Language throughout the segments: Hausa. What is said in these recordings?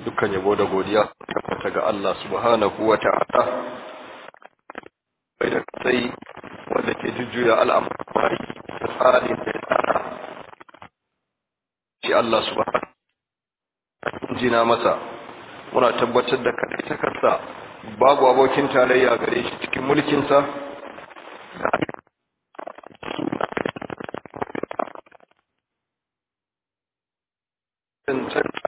dukkan yabo da godiya tabbata ga Allah subhanahu wa ta'ala bai da sai wanda ke jujjuya al'amari da tsarin da ya tsara shi Allah subhanahu jina masa muna tabbatar da kadai takarsa babu abokin tarayya gare shi cikin mulkinsa da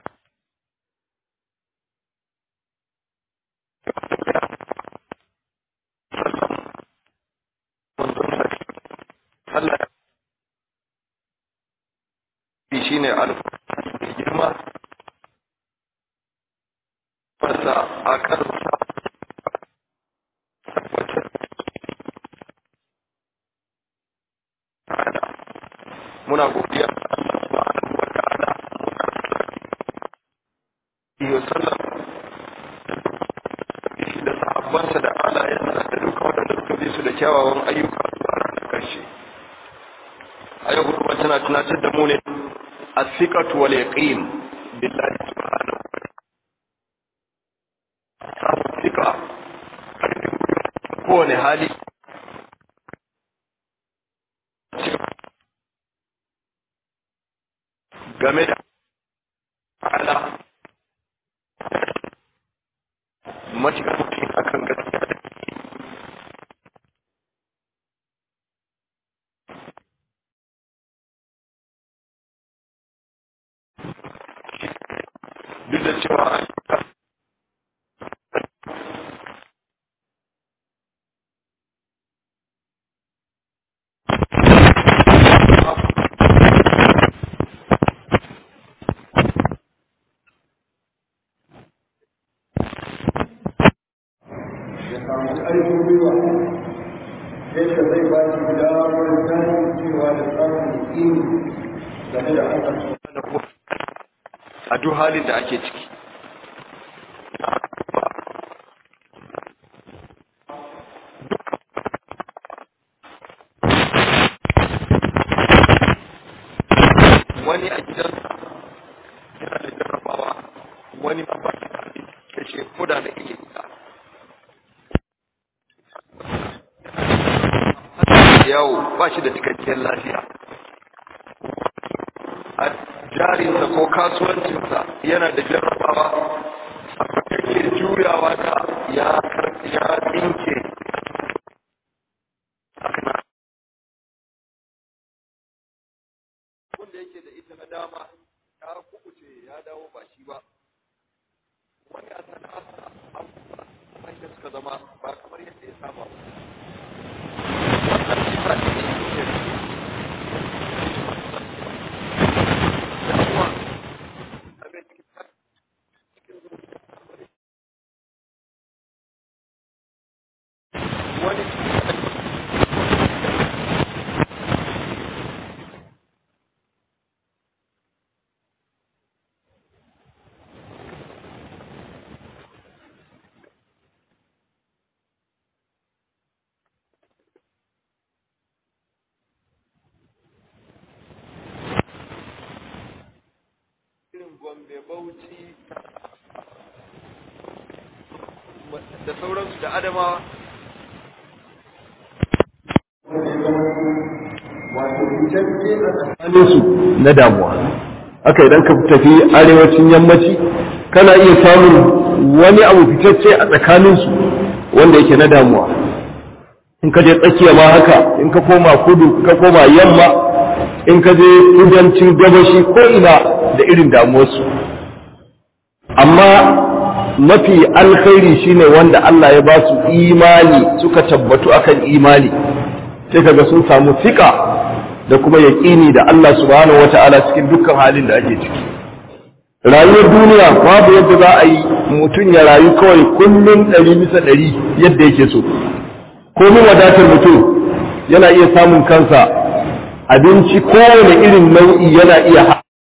Allah shi ne alfahari girma wasa a kansa muna godiya Allah subhanahu wa ta'ala iyo sallam da sahabbansa da alayensa da duka waɗanda suka bi su da kyawawan ayyuka zuwa ranar ƙarshe a yau hudu tana tunatar da mu ne a sikatu wal yaqin billahi subhanahu wa ta'ala sika kowane hali game da ala matuƙar mutum akan gaskiya da duk da cewa ƙarfin gwiwa yadda zai ba shi damar cewa da samun yaƙini game da Allah a duk halin da ake ciki wani a gidansa yana da jarrabawa wani ma ba da kashe koda da iya guda yawo ba shi da cikakkiyar lafiya a jarinsa ko kasuwancinsa yana da jarrabawa yake juyawa da ya ya tsinke wanda yake da ita na dama ya kubuce ya dawo ba shi ba wani a sana'arsa abubuwa wanda suka zama ba kamar yadda ya saba ba wannan sifa ce ne ke damuwa abin wani irin gombe bauchi da sauransu da adamawa wato fitacce a tsakaninsu na damuwa haka idan ka tafi arewacin yammaci kana iya samun wani abu fitacce a tsakaninsu wanda yake na damuwa in ka je tsakiya ma haka in ka koma kudu ka koma yamma in ka je kudancin gabashi ko ina da irin damuwarsu amma mafi alkhairi shine wanda Allah ya ba su imani suka tabbatu akan imani sai kaga sun samu fika da kuma yaƙini da Allah subhanahu wata'ala cikin dukkan halin da ake ciki rayuwar duniya babu yadda za a yi mutum ya rayu kawai kullum ɗari bisa ɗari yadda yake so komin wadatar mutum yana iya samun kansa abinci kowane irin nau'i yana iya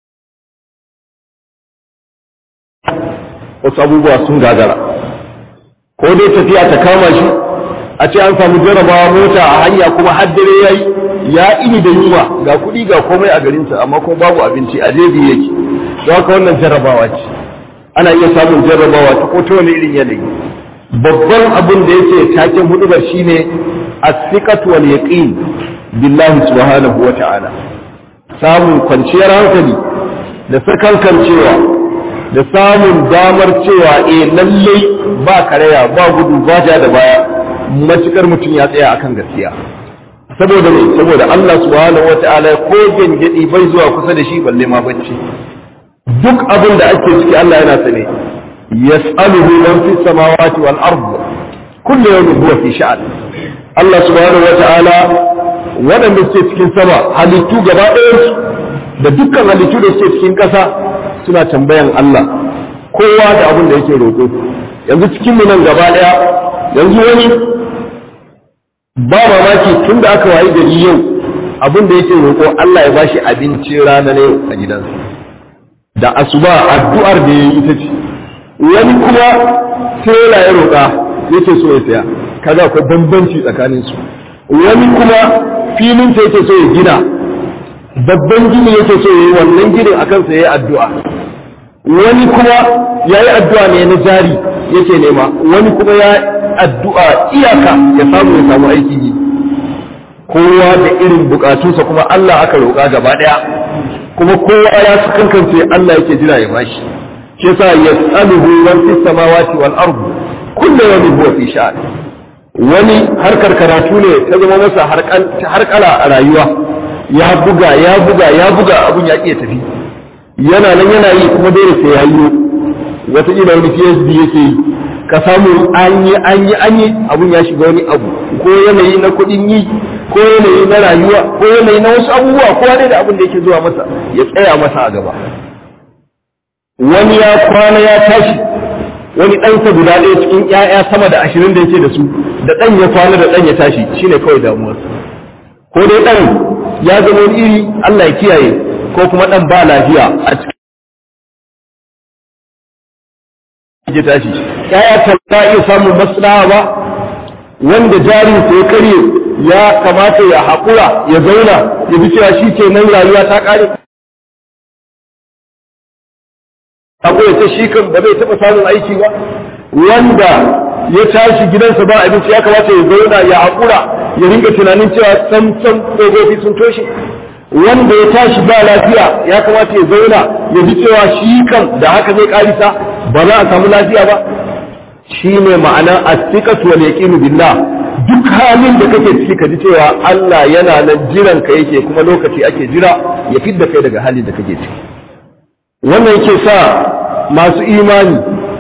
wasu abubuwa sun gagara ko dai tafiya ta kama shi a ce an samu jarabawa mota a hanya kuma har dare ya yi ya ini da yunwa ga kuɗi ga komai a garinsa amma kuma babu abinci a jeji yake don haka wannan jarabawa ce ana iya samun jarrabawa ta ko ta wani irin yanayi babban abin da yake taken hudubar shine as-siqatu wal yaqin billahi subhanahu wa ta'ala samun kwanciyar hankali da sakankancewa da samun damar cewa eh lallai ba karaya ba gudu ba ja da baya matukar mutum ya tsaya akan gaskiya saboda ne saboda Allah subhanahu wata'ala ko gengedi bai zuwa kusa da shi balle ma bacci duk abin da ake ciki Allah yana sane yas'aluhu man fis samawati wal ard kullu yawmin huwa fi sha'an Allah subhanahu wata'ala waɗanda suke cikin sama halittu gaba ɗayansu da dukkan halittu da suke cikin ƙasa suna tambayan Allah kowa da abin da yake roƙo yanzu cikin mu nan gaba ɗaya yanzu wani ba mamaki tun da aka wayi gari yau abin da yake roƙo Allah ya bashi abincin rana na yau a gidansa da asuba addu'ar da yayi ita ce wani kuma tela ya roƙa yake so ya saya kaga akwai bambanci tsakanin su wani kuma filin ta yake so ya gina babban gini yake so ya yi wannan ginin akan sa yayi addu'a wani kuma yayi addu'a ne na jari yake nema wani kuma ya addu'a iyaka ya samu ya samu aikin yi kowa da irin bukatunsa kuma Allah aka roƙa gaba ɗaya kuma kowa ya su kankance Allah yake jira ya bashi shi yasa yas'aluhu man fis samawati wal ard kullu yawmin huwa fi sha'an wani harkar karatu ne ta zama masa harkala a rayuwa ya buga ya buga ya buga abun ya iya tafi yana nan yana yi kuma dole sai ya yi wataƙila wani PhD yake yi ka samu an yi an yi an yi abun ya shiga wani abu ko yanayi na kuɗin yi ko yanayi na rayuwa ko yanayi na wasu abubuwa ko dai da abin da yake zuwa masa ya tsaya masa a gaba wani ya kwana ya tashi wani ɗansa guda ɗaya cikin ƴaƴa sama da ashirin da yake da su da ɗan ya kwana da ɗan ya tashi shine kawai damuwarsa ko dai ɗan ya zama wani iri Allah ya kiyaye ko kuma ɗan ba lafiya a cikin ya tashi ƴaƴa ta iya samun maslaha ba wanda jarin ya karye ya kamata ya haƙura ya zauna ya bi cewa shi ke nan rayuwa ta ƙare haƙura ta shi kan ba zai taɓa samun aiki ba wanda ya tashi gidansa ba abinci ya kamata ya zauna ya haƙura ya ringa tunanin cewa sam sam ƙofofi sun toshe wanda ya tashi ba lafiya ya kamata ya zauna ya ji cewa shi kan da haka zai ƙarisa ba za a samu lafiya ba shi ne ma'ana as-siqatu wal yaqinu billah duk halin da kake ciki ka ji cewa Allah yana nan jiran ka yake kuma lokaci ake jira ya fidda kai daga halin da kake ciki wannan yake sa masu imani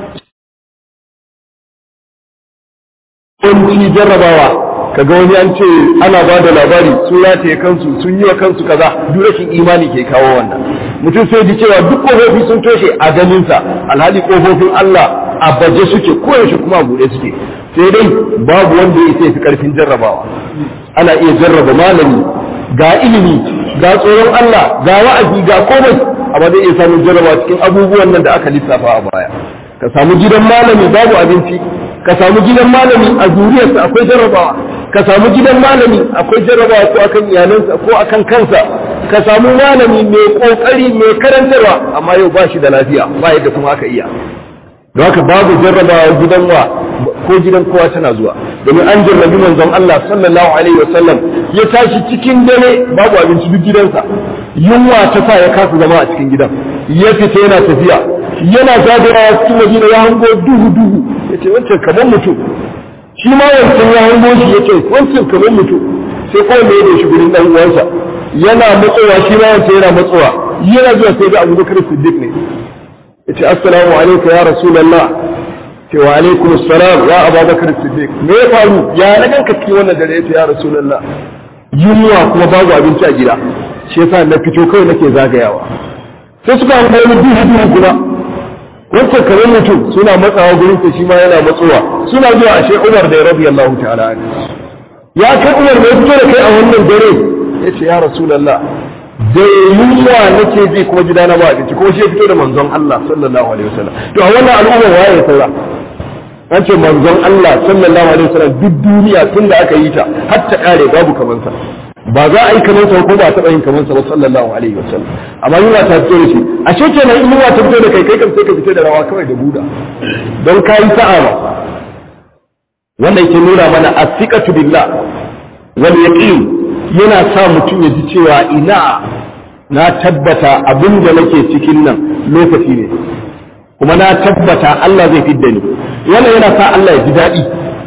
kunci jarrabawa kaga wani an ce ana ba da labari sun rataye kansu sun yi wa kansu kaza duk rashin imani ke kawo wannan mutum sai ji cewa duk kofofi sun toshe a ganinsa alhali kofofin Allah a baje suke koyaushe kuma a buɗe suke sai dai babu wanda ya sai fi karfin jarrabawa ana iya jarraba malami ga ilimi ga tsoron Allah ga wa'azi ga komai amma zai iya samun jarraba cikin abubuwan nan da aka lissafa a baya ka samu gidan malami babu abinci ka samu gidan malami a zuriyarsa akwai jarrabawa ka samu gidan malami akwai jarrabawa ko akan iyalansa ko akan kansa ka samu malami mai kokari mai karantarwa amma yau ba shi da lafiya ba yadda kuma aka iya don haka babu jarrabawa gidan wa ko gidan kowa tana zuwa domin an jarrabi manzon Allah sallallahu alaihi wasallam ya tashi cikin dare babu abinci duk gidansa yunwa ta sa ya kasa zama a cikin gidan ya fita yana tafiya yana zagayawa cikin madina ya hango duhu duhu yace wancan kamar mutum shi ma wancan ya hango shi yace wancan kamar mutum sai kawai mai da shi gurin dan uwansa yana matsowa shi ma wancan yana matsowa yana zuwa sai ga Abubakar Siddiq ne yace assalamu alayka ya rasulullah ce wa alaikum assalam ya abubakar siddiq me ya faru ya na ganka cikin wannan dare yace ya rasulullah yunwa kuma babu abinci a gida shi yasa na fito kawai nake zagayawa sai suka hango wani duhu duhu kuma wancan kamar mutum suna matsawa gurin sa shi ma yana matsowa suna zuwa ashe Umar da radiyallahu ta'ala anhu ya kai Umar me fito da kai a wannan dare yace ya rasulullah da yunwa nake ji kuma gida na ba abinci kuma shi ya fito da manzon Allah sallallahu alaihi wasallam to a wannan al'umma waye ya saura an ce manzon Allah sallallahu alaihi wasallam duk duniya tun da aka yi ta har ta kare babu kaman sa ba za a yi kamar sa ko ba taɓa yin kamar sa ba sallallahu alaihi wasallam amma yunwa ta fito da shi a ce kenan in yunwa ta fito da kai kai kam sai ka fito da rawa kawai da buda don ka yi sa'a ba wannan yake nuna mana asiqatu billah wal yaqin yana sa mutum ya ji cewa ina na tabbata abin da nake cikin nan lokaci ne kuma na tabbata Allah zai fidda ni wannan yana sa Allah ya ji daɗi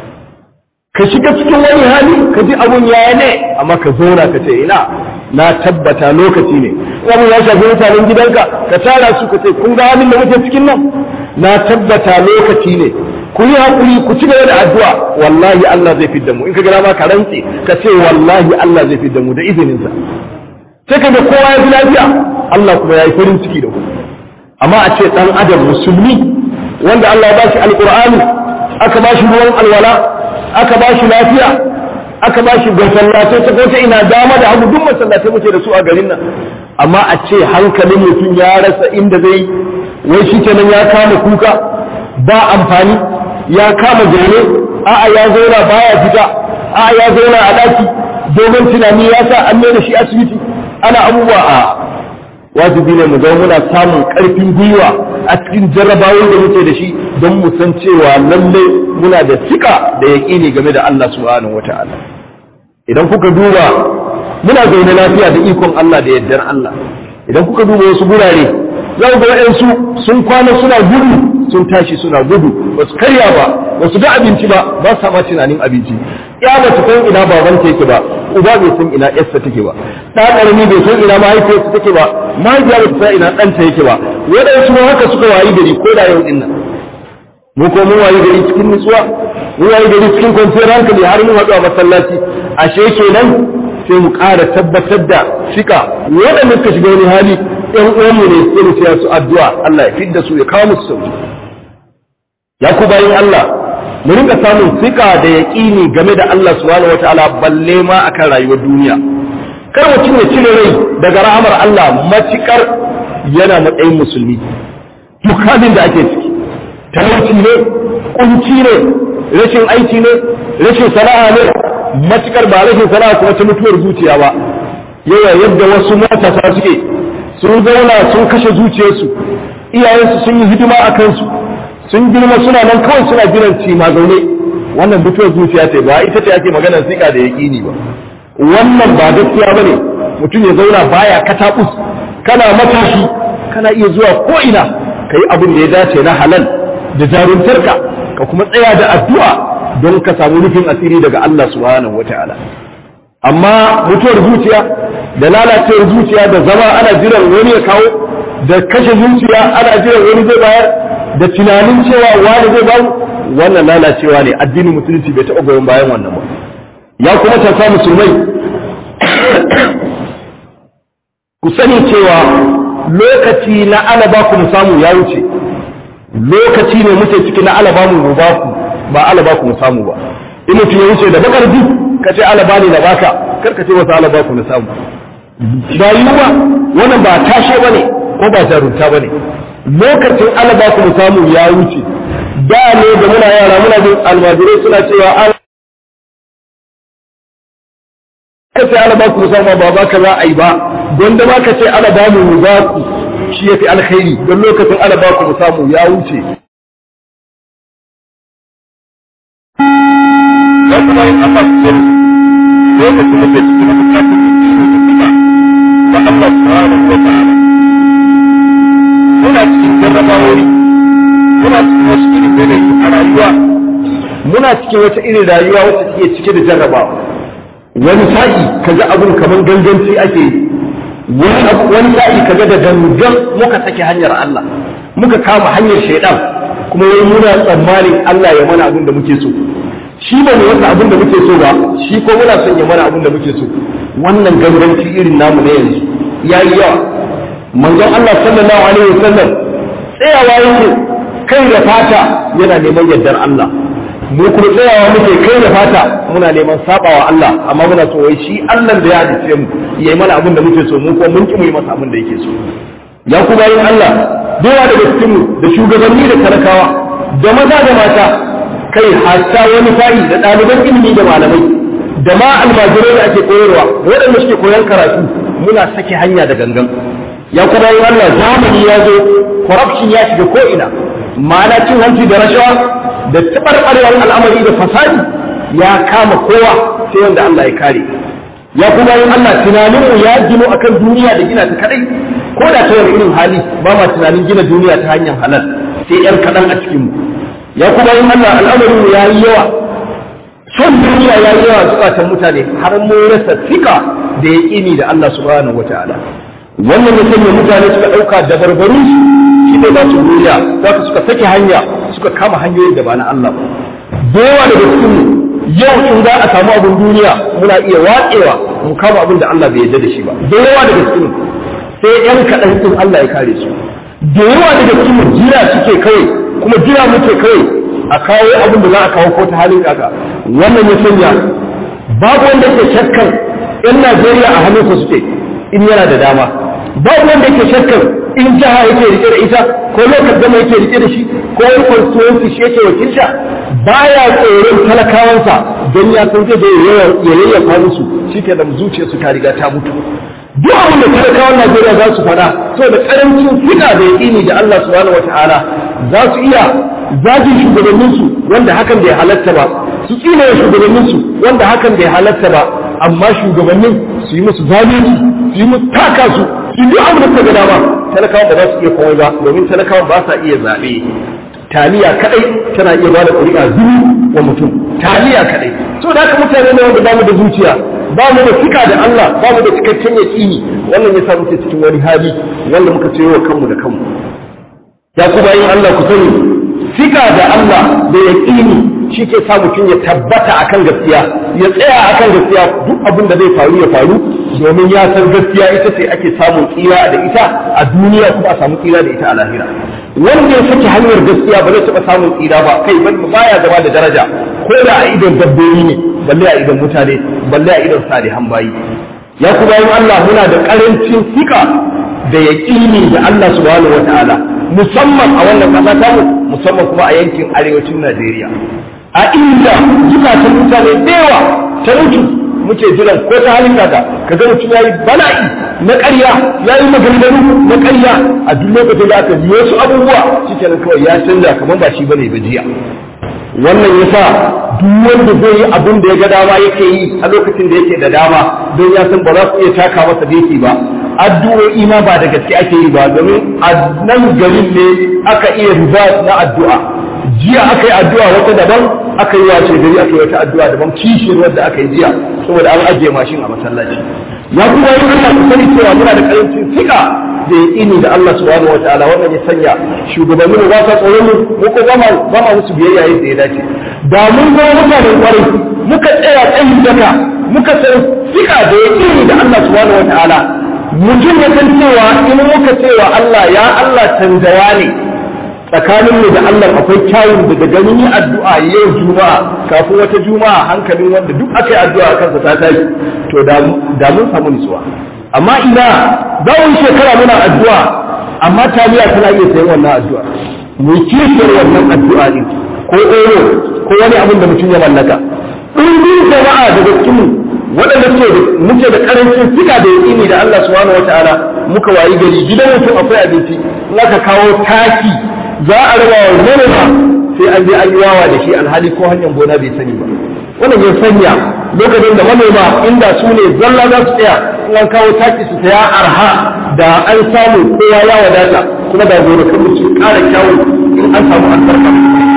ka shiga cikin wani hali ka ji abun yaya ne amma ka zauna ka ce ina na tabbata lokaci ne wani ya shafi mutanen gidanka ka tara su ka ce kun ga halin da muke cikin nan na tabbata lokaci ne ku yi hakuri ku ci gaba da addu'a wallahi Allah zai fidda mu in ka gana ma ka rantse ka ce wallahi Allah zai fidda mu da izininsa sai ka ga kowa ya fi lafiya Allah kuma ya yi farin ciki da ku amma a ce dan adam musulmi wanda Allah ya ba shi alqur'ani aka ba shi ruwan alwala aka ba shi lafiya aka ba shi masallatai ta kota ina dama da hagu duk masallatai muke da su a garin nan amma a ce hankalin mutum ya rasa inda zai wai shi kenan ya kama kuka ba amfani ya kama zaune a'a ya zauna baya fita a'a ya zauna a daki domin tunani ya sa an da shi asibiti ana abubuwa a wajibi ne mu zama muna samun karfin gwiwa a cikin jarrabawar da muke da shi don mu san cewa lalle muna da sika da yaƙini game da Allah subhanahu wata'ala idan kuka duba muna zaune lafiya da ikon Allah da yardar Allah idan kuka duba wasu gurare za ku ga waɗansu sun kwana suna gudu sun tashi suna gudu ba su karya ba ba su ga abinci ba ba sa ma tunanin abinci ya ba ta san ina babanta yake ba uba bai san ina yarsa take ba ɗa ƙarami bai san ina mahaifiyarsa take ba mahaifiya ba ta san ina ɗanta yake ba waɗansu ma haka suka wayi gari ko da yau ɗin nan mu ko mun wayi gari cikin nutsuwa mun wayi gari cikin kwanciyar hankali har mun haɗu a masallaci ashe kenan sai mu ƙara tabbatar da fika waɗanda suka shiga wani hali ɗan uwanmu ne sai mu siya su addu'a Allah ya fidda su ya kawo musu sauki ya ku bayin Allah mu rinka samun fika da yaƙini game da Allah subhanahu wataala balle ma akan rayuwar duniya kar mutum ya cire rai daga rahamar Allah matukar yana matsayin musulmi duk halin da ake ciki talauci ne kunci ne rashin aiki ne rashin sana'a ne matukar ba rashin sana'a kuma ta mutuwar zuciya ba yawa yadda wasu matasa suke sun zauna sun kashe zuciyarsu iyayensu sun yi hidima a kansu sun girma suna nan kawai suna jiran ci ma zaune wannan mutuwar zuciya ce ba ita ce ake maganar sika da yaƙini ba wannan ba gaskiya ba ne mutum ya zauna baya katakus kana matashi kana iya zuwa ko ina ka yi abin da ya dace na halal da jaruntarka ka kuma tsaya da addu'a don ka samu rufin asiri daga Allah subhanahu wata'ala amma mutuwar zuciya da lalacewar zuciya da zama ana jiran wani ya kawo da kashe zuciya ana jiran wani zai bayar da tunanin cewa wani zai bamu wannan lalacewa ne addinin musulunci bai taɓa goyon bayan wannan ba ya kuma tafa musulmai ku sani cewa lokaci na alaba ku mu samu ya wuce lokaci ne muke ciki na alaba mu ba ku ba alaba ku mu samu ba in mutum ya wuce da bakar ji ka ce alaba ne na baka kar ka ce wasu alaba ku na samu rayuwa wannan ba tashe ba ne ko ba jarunta ba ne lokacin alaba ku mu samu ya wuce da ne da muna yara muna jin almajirai suna cewa ka ce alaba ku mu samu ba ba ka za a yi ba gwanda ma ka ce alaba mu ba ku shi ya fi alkhairi don lokacin alaba ku mu samu ya wuce wasu bayan Allah su sani lokacin da ke cikin bukatun da suka ba Allah subhanahu wa ta'ala muna cikin jarrabawoyi muna cikin wasu irin yanayi a rayuwa muna cikin wata irin rayuwa wacce take cike da jarrabawa wani sa'i kaga abun kaman ganganci ake yi wani sa'i kaga da gangan muka sake hanyar Allah muka kama hanyar shaidan kuma wai muna tsammanin Allah ya mana abin da muke so shi ba mu wata abin da muke so ba shi ko muna son ya mana abin da muke so wannan ganganci irin namu ne yanzu yayi yawa manzon Allah sallallahu alaihi wasallam tsayawa yake kai da fata yana neman yardar Allah mu kuma tsayawa muke kai da fata muna neman sabawa Allah amma muna so wai shi Allah da ya halice mu yayi mana abin da muke so mu ko mun ki mu yi masa abin da yake so ya kuma yin Allah dawa daga cikin mu da shugabanni da talakawa da maza da mata kai hatta wani fa'i da ɗaliban ilimi da malamai da ma almajirai da ake koyarwa da waɗanda suke koyon karatu muna sake hanya da gangan ya kuma yi Allah zamani ya zo corruption ya shiga ko'ina ma'ana cin hanci da rashawa da taɓarɓarewar al'amari da fasadi ya kama kowa sai wanda Allah ya kare ya kuma yin Allah tunaninmu ya gino akan duniya da gina ta kadai ko da ta wani irin hali ba ma tunanin gina duniya ta hanyar halal sai yan kaɗan a cikinmu ya kuma yin Allah al'amarinmu ya yi yawa son duniya ya yi yawa zukatan mutane har mun rasa fika da ya ƙini da Allah subhanahu wa ta'ala wannan ya sanya mutane suka ɗauka da barbarun shi ne za su duniya za su suka sake hanya suka kama hanyoyin da ba na Allah ba da yawa daga cikin yau in za a samu abin duniya muna iya watsewa mu kama abin da Allah bai yarda da shi ba da yawa daga cikin sai yan kaɗan din Allah ya kare su da yawa daga cikin jira suke kawai kuma jira muke kawai a kawo abin da za a kawo ko ta halin kaka wannan ya sanya babu wanda ke shakkan yan Najeriya a hannunsa suke in yana da dama babu wanda ke shakkan in jiha yake rike da ita ko lokacin gama yake rike da shi ko wani constituency shi yake wakilta baya tsoron talakawansa don ya san zai da ya yayyafa musu shi ke da zuciyarsu ta riga ta mutu duk abin da talakawan Najeriya za su faɗa so da karancin fita da yaƙini da Allah subhanahu wata'ala za su iya zagin shugabanninsu wanda hakan bai halatta ba su tsine shugabanninsu wanda hakan bai halatta ba amma shugabannin su yi musu zalunci su yi musu taka su su duk abin da suka ga dama talakawan ba za su iya komai ba domin talakawan ba sa iya zaɓe taliya kadai tana iya bada ƙuri'a zuru wa mutum taliya kadai so da haka mutane ne wanda bamu da zuciya ba mu da fika da Allah ba mu da cikakken yaƙini wannan ya sa muke cikin wani hali wanda muka ce wa kanmu da kanmu ya ku bayin Allah ku sani fika da Allah da yaƙini shi ke sa mutum ya tabbata akan gaskiya ya tsaya akan gaskiya duk abin da zai faru ya faru domin ya san gaskiya ita ce ake samun tsira da ita a duniya kuma a samu tsira da ita a lahira wanda ya saki hanyar gaskiya ba zai taɓa samun tsira ba kai baya zama da daraja ko da a idon dabbobi ne balle a idon mutane balle a idon salihan bayi ya kuma yin Allah muna da ƙarancin fika da yaƙini da Allah subhanahu wata'ala musamman a wannan ƙasa tamu musamman kuma a yankin arewacin Najeriya a inda zukatan mutane da yawa ta mutu muke jiran ko ta halin kaka ka ga mutum yayi bala'i na ƙarya yayi maganganu na ƙarya a duk lokacin da aka yi wasu abubuwa shikenan kawai ya canza kamar ba shi bane ba jiya wannan yasa duk wanda zai yi abin da ya ga dama yake yi a lokacin da yake da dama don ya san ba za su iya taka masa beki ba addu'o'i ma ba da gaske ake yi ba domin a nan garin ne aka iya riba na addu'a jiya aka yi addu'a wata daban aka yi wace gari aka yi wata addu'a daban kishiyar wadda aka yi jiya saboda an ajiye mashin a masallaci ya kuma yi Allah ku sani cewa muna da karancin fika da ya ini da Allah subhanahu wataala wannan ya sanya shugabanni ba sa tsoron mu mu ko ba ma musu biyayya yadda ya dace da mun ga mutanen kwarai muka tsaya tsayin daka muka san fika da ya ini da Allah subhanahu wataala mutum ya san cewa in muka cewa Allah ya Allah canzawa ne tsakanin mu da Allah akwai kyawun da daga ni addu'a yau juma'a kafin wata juma'a hankalin wanda duk aka yi addu'a kansa ta tashi to da mun samu nutsuwa amma ina za mu shekara muna addu'a amma taliya tana iya sayan wannan addu'a mu kishiyar wannan addu'a din ko oro ko wani abin da mutum ya mallaka ɗumbin jama'a daga cikin waɗanda muke da karancin fika da yaƙini da Allah subhanahu wataala muka wayi gari gidan mutum akwai abinci in aka kawo taki za a raba wa manoma sai an je an yi wawa da shi alhali ko hanyar gona bai sani ba wannan ya sanya lokacin da manoma inda su ne zalla za su tsaya in an kawo taki su saya arha da an samu kowa ya wadata kuma da gonakan su ƙara kyawu in an samu albarka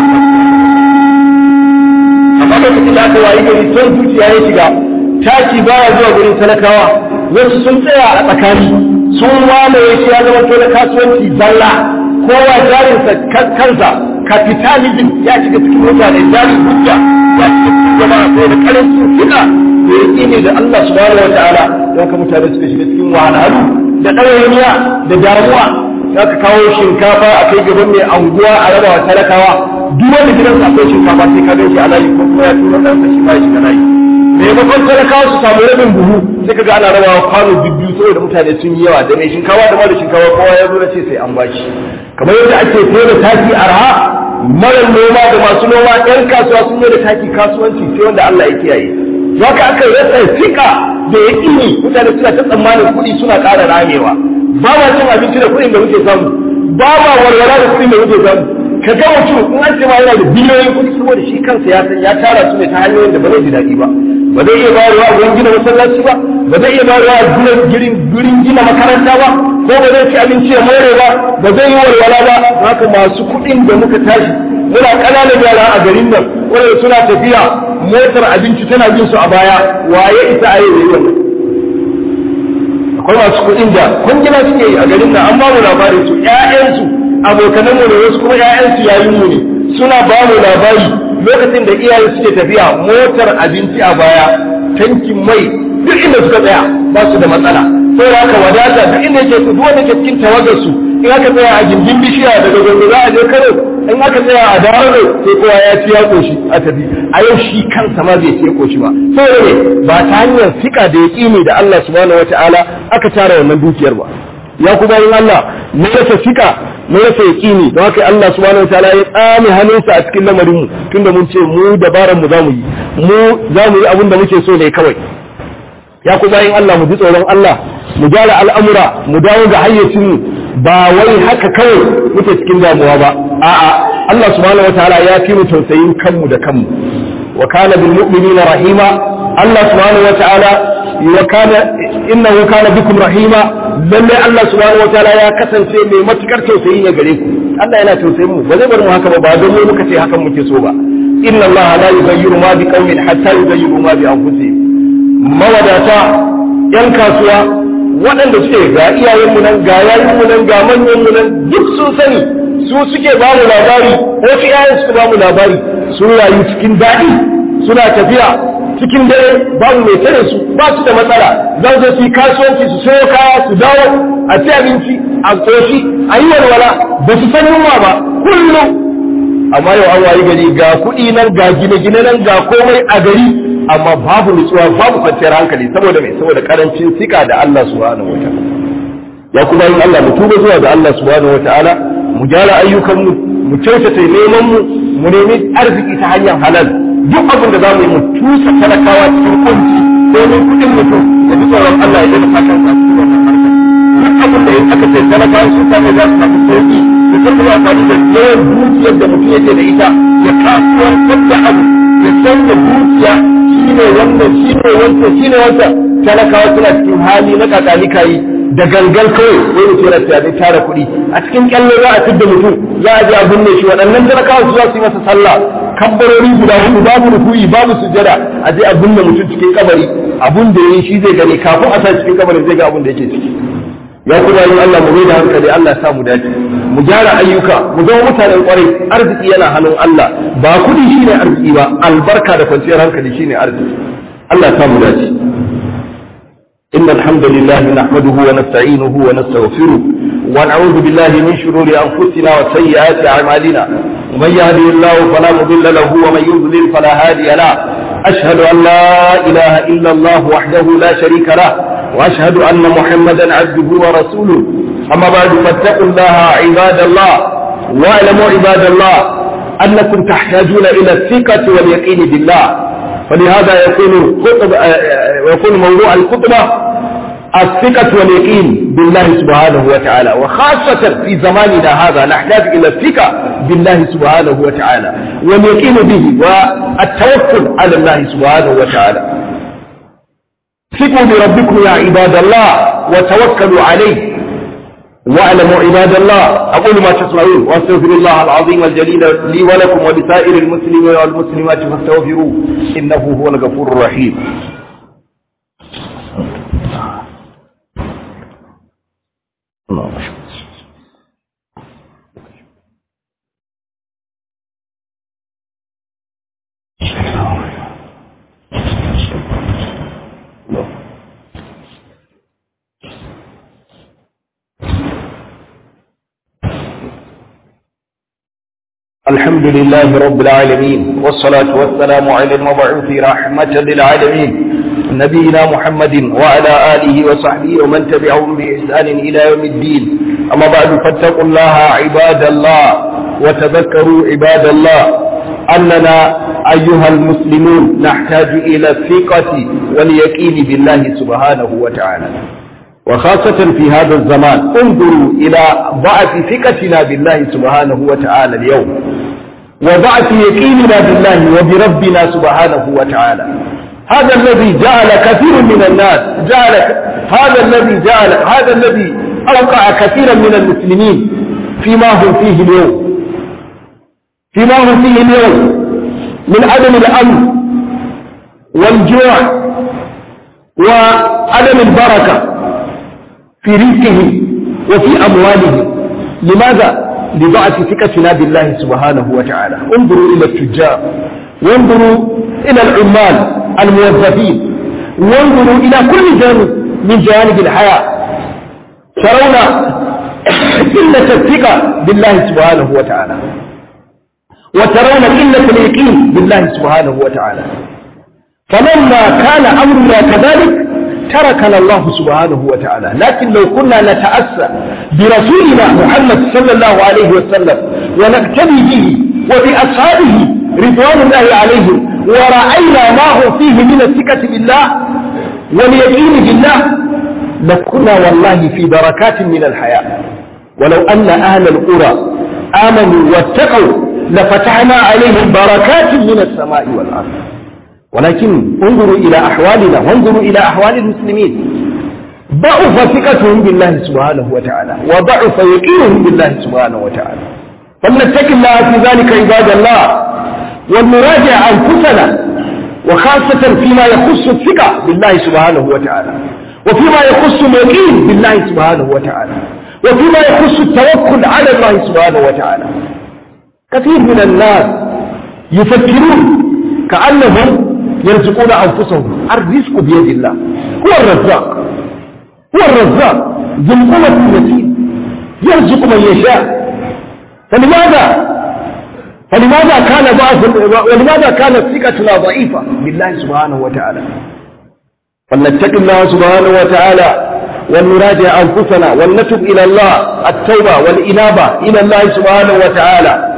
amma lokacin da aka wayi gari son zuciya ya shiga taki baya zuwa gurin talakawa wasu sun tsaya a tsakani sun mamaye shi ya zama to na kasuwanci zalla kowa jarinsa kansa capitalism ya shiga cikin mutane jarin hujja ya shiga cikin jama'a ko da karancin fita da ya ne da Allah subhanahu wa ta'ala don ka mutane suka shiga cikin wahalhalu da ɗawainiya da damuwa za ka kawo shinkafa a kai gaban mai anguwa a raba wa talakawa duk wanda gidansa akwai shinkafa sai ka gan shi a layi ko kuma ya tura ɗansa shi ma ya shiga layi maimakon talakawa su samu rabin buhu sai ka ga ana rabawa kwano biyu saboda mutane sun yi yawa da mai shinkawa da mara shinkawa kowa ya zo na ce sai an bashi kamar yadda ake sayar da taki arha mara noma da masu noma yan kasuwa sun yi da taki kasuwanci sai wanda Allah ya kiyaye haka aka rasa fika da ya ƙini mutane suna ta tsammanin kuɗi suna ƙara ramewa ba ma cin abinci da kuɗin da muke samu ba ma walwala da kuɗin da muke samu ka ga mutum in an ce ma yana da biliyoyin kuɗi saboda shi kansa ya san ya tara su ne ta hanyoyin da ba zai ji daɗi ba ba zai iya bayarwa a gurin gina masallaci ba ba zai iya bayarwa a gurin gina makaranta ba ko ba zai ci abinci ya more ba ba zai yi walwala ba haka masu kuɗin da muka tashi muna ƙananan yara a garin nan wanda suna tafiya motar abinci tana bin su a baya waye ita a yau wannan akwai masu kuɗin da kwangila suke yi a garin nan an ba mu labarin su ƴaƴansu abokanan mu ne wasu kuma ƴaƴansu yayin mu ne suna ba mu labari lokacin da iyaye suke tafiya motar abinci a baya tankin mai duk inda suka tsaya ba su da matsala saboda haka wadata duk inda yake duk wanda ke cikin tawagar su in aka tsaya a gindin bishiya daga gobe za a je karo in aka tsaya a dawo sai kowa ya ci ya koshi a tafi a yau shi kansa ma bai ci ya koshi ba saboda ne ba ta hanyar fika da yaƙini da Allah subhanahu wataala aka tara wannan dukiyar ba ya ku bayin Allah mu rasa fika mu rasa yaƙini don haka Allah subhanahu wataala ya tsame hannunsa a cikin lamarin mu tunda mun ce mu dabaran mu zamu yi mu zamu yi abin da muke so ne kawai ya ku bayin Allah mu ji tsoron Allah mu gyara al'amura mu dawo ga hayyacin mu ba wai haka kawai muke cikin damuwa ba a'a Allah subhanahu wataala ya fi mu tausayin kanmu da kanmu wa kana bil mu'minina rahima Allah subhanahu wataala wa kana innahu kana bikum rahima lalle Allah subhanahu wataala ya kasance mai matukar tausayi ne gare ku Allah yana tausayin mu ba zai bar mu haka ba ba don mu muka ce hakan muke so ba inna Allah la yughayyiru ma bi qaumin hatta yughayyiru ma bi anfusihim mawadata yan kasuwa waɗanda suke ga iyayenmu nan ga yayinmu nan ga manyanmu nan duk sun sani su suke ba mu labari wasu iyayen suka ba mu labari sun rayu cikin daɗi suna tafiya cikin dare babu mai tare su ba su da matsala za su yi kasuwanci su sayo kaya su dawo a ci abinci a koshi a yi walwala ba su san yunwa ba kullum amma yau an wayi gari ga kuɗi nan ga gine-gine nan ga komai a gari amma babu nutsuwa babu kwanciyar hankali saboda mai saboda karancin sika da Allah subhanahu wa ta'ala ya kuma yin Allah mu tuba zuwa ga Allah subhanahu wa ta'ala mu gyara ayyukan mu mu kyautata neman mu mu nemi arziki ta hanyar halal duk abin da zamu yi mu tusa talakawa cikin kunci domin kuɗin mutum da ji tsoron Allah ya daina fatan sa cikin wannan harkar duk abin da aka ce talakawa sun samu za su samu sauki da kuma amfani da yawan dukiyar da mutum yake da ita ya kasuwantar da abu ya canza dukiya shine wannan shine wancan shine wancan talakawa suna cikin hali na kakalika yi da gangan kawai wai mutum yana tunanin tara kuɗi a cikin kyalle za a fidda mutum za a je a binne shi waɗannan talakawa su za su yi masa sallah kabbarori guda hudu babu rukuyi babu sujada a je a binne mutum cikin kabari abun da yayi shi zai gani kafin a sa cikin kabari zai ga abun da yake ciki ya kuma yin Allah mu mai da hankali Allah sa mu dace mu gyara ayyuka mu zama mutanen kwarai arziki yana hannun Allah ba kudi shine arziki ba albarka da kwanciyar hankali shine arziki Allah sa mu dace إن الحمد لله نحمده ونستعينه ونستغفره ونعوذ بالله من شرور أنفسنا وسيئات أعمالنا ومن يهده الله فلا مضل له ومن يضلل فلا هادي له أشهد أن لا إله إلا الله وحده لا شريك له وأشهد أن محمدا عبده ورسوله أما بعد فاتقوا الله عباد الله واعلموا عباد الله أنكم تحتاجون إلى الثقة واليقين بالله فلهذا يكون خطب يكون موضوع الخطبة الثقة واليقين بالله سبحانه وتعالى وخاصة في زماننا هذا نحتاج إلى الثقة بالله سبحانه وتعالى واليقين به والتوكل على الله سبحانه وتعالى ثقوا بربكم يا عباد الله وتوكلوا عليه واعلموا عباد الله أقول ما تسمعون واستغفر الله العظيم الجليل لي ولكم ولسائر المسلمين والمسلمات فاستغفروه إنه هو الغفور الرحيم الحمد لله رب العالمين والصلاة والسلام على المبعوث رحمة للعالمين نبينا محمد وعلى آله وصحبه ومن تبعهم بإحسان إلى يوم الدين أما بعد فاتقوا الله عباد الله وتذكروا عباد الله أننا أيها المسلمون نحتاج إلى الثقة واليقين بالله سبحانه وتعالى وخاصة في هذا الزمان انظروا إلى ضعف ثقتنا بالله سبحانه وتعالى اليوم وضعف يقيننا بالله وبربنا سبحانه وتعالى هذا الذي جعل كثير من الناس جعل هذا الذي جعل هذا الذي أوقع كثيرا من المسلمين فيما هم فيه اليوم فيما هم فيه اليوم من عدم الأمن والجوع وعدم البركة في رزقه وفي أمواله لماذا؟ لضعف ثقتنا بالله سبحانه وتعالى انظروا إلى التجار وانظروا إلى العمال الموظفين وانظروا إلى كل جانب من جوانب الحياة ترون قلة الثقة بالله سبحانه وتعالى وترون قلة اليقين بالله سبحانه وتعالى فلما كان أمرنا كذلك تركنا الله سبحانه وتعالى لكن لو كنا نتأسى برسولنا محمد صلى الله عليه وسلم ونقتدي به وبأصحابه رضوان الله عليهم ورأينا ما هو فيه من الثقة بالله واليقين بالله لكنا والله في بركات من الحياة ولو أن أهل القرى آمنوا واتقوا لفتحنا عليهم بركات من السماء والأرض ولكن انظروا إلى أحوالنا وانظروا إلى أحوال المسلمين ضعف ثقتهم بالله سبحانه وتعالى وضعف يقينهم بالله سبحانه وتعالى فلنتق الله في ذلك عباد الله ولنراجع أنفسنا وخاصة فيما يخص الثقة بالله سبحانه وتعالى وفيما يخص اليقين بالله سبحانه وتعالى وفيما يخص التوكل على الله سبحانه وتعالى كثير من الناس يفكرون كأنهم يرزقون أنفسهم الرزق بيد الله هو الرزاق هو الرزاق ذو القوة المتين يرزق من يشاء فلماذا فلماذا كان ضعف ولماذا كانت ثقتنا ضعيفة بالله سبحانه وتعالى فلنتق الله سبحانه وتعالى ولنراجع أنفسنا ولنتب إلى الله التوبة والإنابة إلى الله سبحانه وتعالى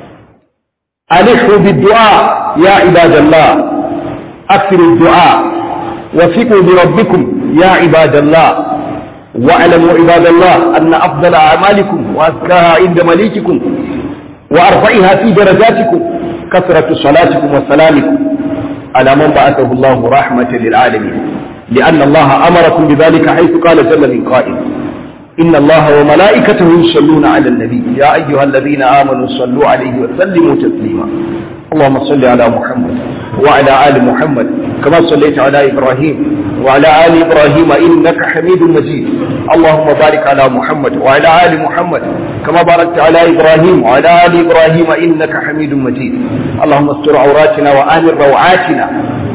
ألحوا بالدعاء يا عباد الله أكثروا الدعاء وثقوا بربكم يا عباد الله واعلموا عباد الله أن أفضل أعمالكم وأزكاها عند مليككم وأرفعها في درجاتكم كثرة صلاتكم وسلامكم على من بعثه الله رحمة للعالمين لأن الله أمركم بذلك حيث قال جل من قائل إن الله وملائكته يصلون على النبي يا أيها الذين آمنوا صلوا عليه وسلموا تسليما اللهم صل على محمد وعلى آل محمد كما صليت على إبراهيم وعلى آل إبراهيم إنك حميد مجيد اللهم بارك على محمد وعلى آل محمد كما باركت على إبراهيم وعلى آل إبراهيم إنك حميد مجيد اللهم استر عوراتنا وآمن روعاتنا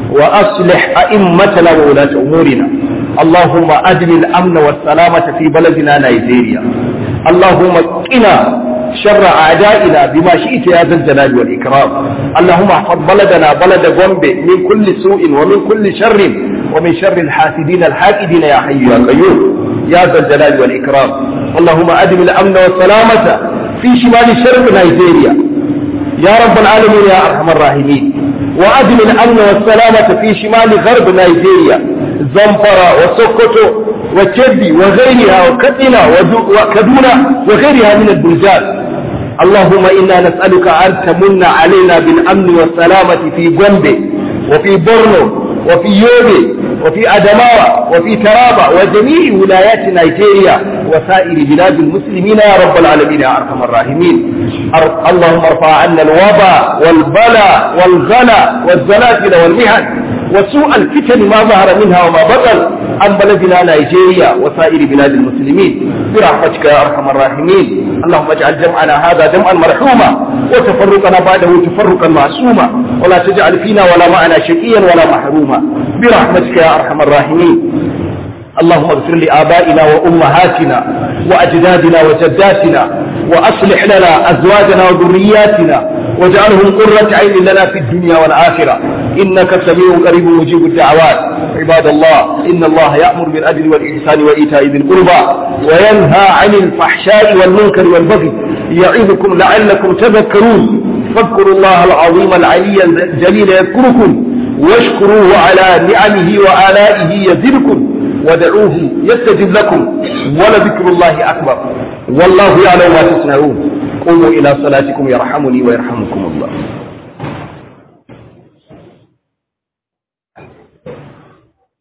وأصلح أئمتنا وولاة أمورنا اللهم أدم الأمن والسلامة في بلدنا نيجيريا اللهم قنا شر أعدائنا بما شئت يا ذا الجلال والإكرام اللهم احفظ بلدنا بلد غومبي من كل سوء ومن كل شر ومن شر الحاسدين الحاكدين يا حي يا قيوم يا ذا الجلال والإكرام اللهم أدم الأمن والسلامة في شمال شرق نيجيريا يا رب العالمين يا أرحم الراحمين وأدم الأمن والسلامة في شمال غرب نيجيريا زنفرة وسوكوتو وكبي وغيرها وكتنا وكدونا وغيرها من البلدان اللهم إنا نسألك أن تمن علينا بالأمن والسلامة في جنبه وفي بورنو وفي يوبي وفي أدماوة وفي ترابة وجميع ولايات نيجيريا وسائر بلاد المسلمين يا رب العالمين يا أرحم الراحمين أر... اللهم ارفع عنا الوباء والبلاء والغلا والزلازل والمحن وسوء الفتن ما ظهر منها وما بطن عن بلدنا نيجيريا وسائر بلاد المسلمين برحمتك يا ارحم الراحمين اللهم اجعل جمعنا هذا جمعا مرحوما وتفرقنا بعده تفرقا معصوما ولا تجعل فينا ولا معنا شقيا ولا محروما برحمتك يا ارحم الراحمين اللهم اغفر لآبائنا وأمهاتنا وأجدادنا وجداتنا وأصلح لنا أزواجنا وذرياتنا واجعلهم قرة عين لنا في الدنيا والآخرة إنك سميع قريب مجيب الدعوات عباد الله إن الله يأمر بالعدل والإحسان وإيتاء ذي القربى وينهى عن الفحشاء والمنكر والبغي يعظكم لعلكم تذكرون فاذكروا الله العظيم العلي الجليل يذكركم واشكروه على نعمه وآلائه يزدكم ودعوه يستجب لكم ولذكر الله أكبر والله يعلم ما تصنعون قوموا إلى صلاتكم يرحمني ويرحمكم الله